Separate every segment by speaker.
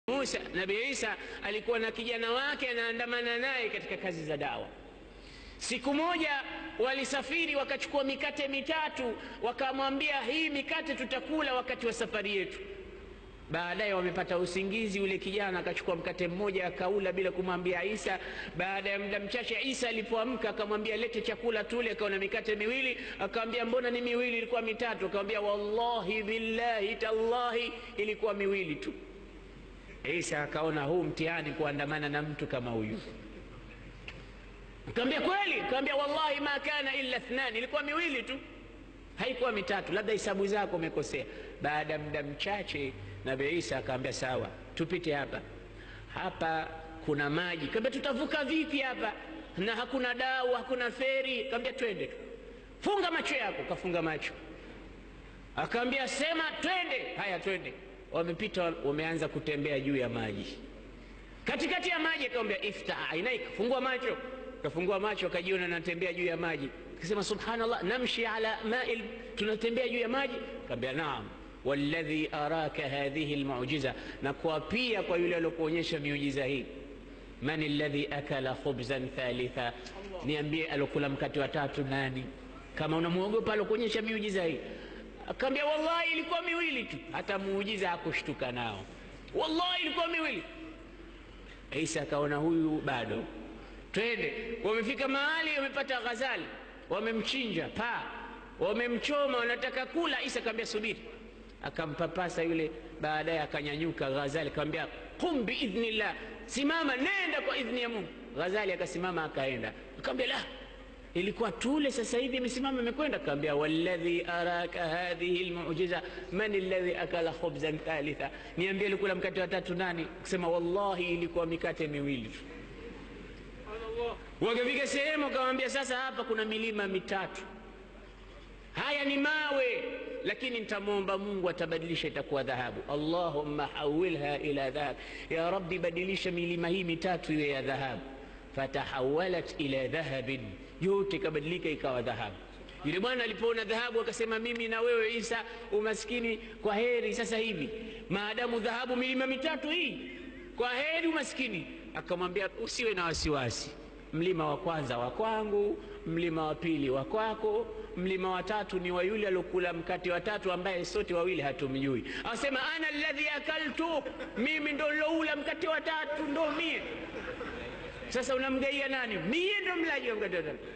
Speaker 1: Musa, Nabii Isa alikuwa na kijana wake anaandamana naye katika kazi za dawa. Siku moja walisafiri wakachukua mikate mitatu, wakamwambia hii mikate tutakula wakati wa safari yetu. Baadaye wamepata usingizi, yule kijana akachukua mkate mmoja akaula bila kumwambia Isa. Baada ya muda mchache, Isa alipoamka akamwambia lete chakula tule, akaona mikate miwili, akamwambia mbona ni miwili, ilikuwa mitatu? Akamwambia wallahi billahi tallahi, ilikuwa miwili tu. Isa akaona huu mtihani kuandamana na mtu kama huyu. Kaambia kweli? Kaambia wallahi ma kana illa thnani, ilikuwa miwili tu, haikuwa mitatu, labda hisabu zako umekosea. Baada ya muda mchache, Nabii Isa akaambia sawa, tupite hapa hapa, kuna maji. Kaambia tutavuka vipi hapa na hakuna dau, hakuna feri? Kaambia twende tu, funga macho yako. Kafunga macho, akaambia sema twende. Haya, twende. Wamepita, wameanza kutembea juu ya maji, katikati ya maji. Akamwambia iftah ainaika, fungua macho kafungua macho akajiona anatembea juu ya maji, akasema subhanallah, namshi ala ma'il, tunatembea juu ya maji. Kaambia naam, walladhi araka hadhihi almu'jiza, na kuapia kwa yule aliyokuonyesha miujiza hii. Man alladhi akala khubzan thalitha, niambie alokula mkate wa tatu nani? Kama unamwogopa alokuonyesha miujiza hii. Akaambia wallahi ilikuwa miwili tu, hata muujiza hakushtuka nao, wallahi ilikuwa miwili. Isa akaona huyu bado twende. Wamefika mahali wamepata ghazali, wamemchinja paa, wamemchoma, wanataka kula. Isa akamwambia subiri, akampapasa yule. Baadaye akanyanyuka ghazali, akamwambia qum biidhnillah, simama, nenda kwa idhni ya Mungu. Ghazali akasimama akaenda, akamwambia la, ilikuwa tule, sasa hivi imesimama imekwenda. Akamwambia walladhi araka hadhihi almu'jiza man alladhi akala khubzan thalitha, niambie alikula mkate wa tatu nani? Kusema wallahi ilikuwa mikate miwili tu. Wakafika sehemu akamwambia, sasa hapa kuna milima mitatu, haya ni mawe, lakini nitamwomba Mungu atabadilisha, itakuwa dhahabu. Allahumma hawilha ila dhahab, ya Rabbi, badilisha milima hii mitatu iwe ya dhahabu. Fatahawalat ila dhahabin, yote ikabadilika ikawa dhahabu. Yule bwana alipoona dhahabu akasema, mimi na wewe Isa umaskini kwa heri sasa hivi, maadamu dhahabu milima mitatu hii, kwa heri umaskini. Akamwambia, usiwe na wasiwasi mlima wa kwanza wa kwangu, mlima wa pili wa kwako, mlima wa tatu ni wa yule aliokula mkate wa tatu ambaye sote wawili hatumjui. Asema ana alladhi akaltu, mimi ndo niloula mkate wa tatu, ndo mie. Sasa unamgaia nani? Mie ndo mlaji wa mkate wa tatu.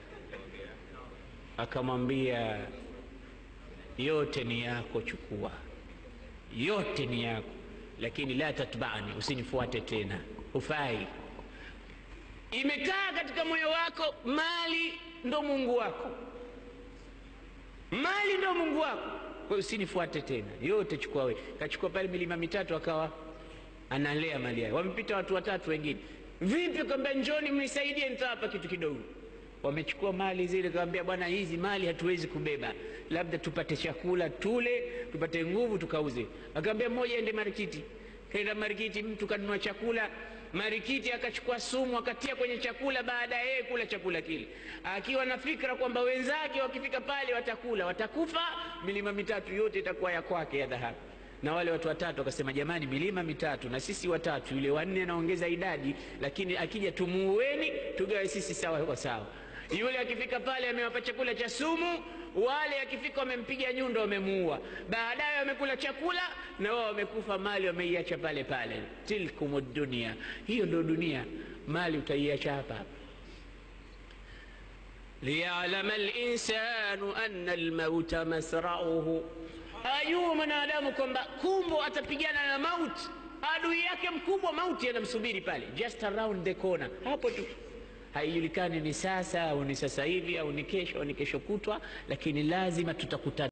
Speaker 1: Akamwambia yote ni yako, chukua yote ni yako, lakini la tatbaani, usinifuate tena, hufai Imekaa katika moyo wako, mali ndo Mungu wako, mali ndo Mungu wako. Kwa hiyo usinifuate tena, yote chukua wewe. Kachukua pale milima mitatu, akawa analea mali yake. Wamepita watu watatu wengine, vipi? Kaambia njoni mnisaidie, nitawapa kitu kidogo. Wamechukua mali zile, kawambia bwana, hizi mali hatuwezi kubeba, labda tupate chakula tule, tupate nguvu, tukauze. Akaambia mmoja ende marikiti Kaenda marikiti, mtu kanunua chakula marikiti, akachukua sumu akatia kwenye chakula. Baada ya yeye kula chakula kile, akiwa na fikra kwamba wenzake wakifika pale watakula, watakufa, milima mitatu yote itakuwa ya kwake ya dhahabu. Na wale watu watatu wakasema, jamani, milima mitatu na sisi watatu, yule wanne anaongeza idadi, lakini akija tumuueni, tugawe sisi sawa kwa sawa. Yule akifika pale amewapa chakula cha sumu, wale akifika wamempiga nyundo, wamemuua. Baadaye wamekula chakula na wao wamekufa, mali wameiacha pale pale. Tilkum dunia, hiyo ndo dunia. Mali utaiacha hapa hapa. Liyalama linsanu anna almauta masrauhu, ajua mwanadamu kwamba kumbo atapigana na mauti, adui yake mkubwa. Mauti anamsubiri pale, just around the corner, hapo tu haijulikani ni sasa au ni sasa hivi au ni kesho au ni kesho kutwa, lakini lazima tutakutana.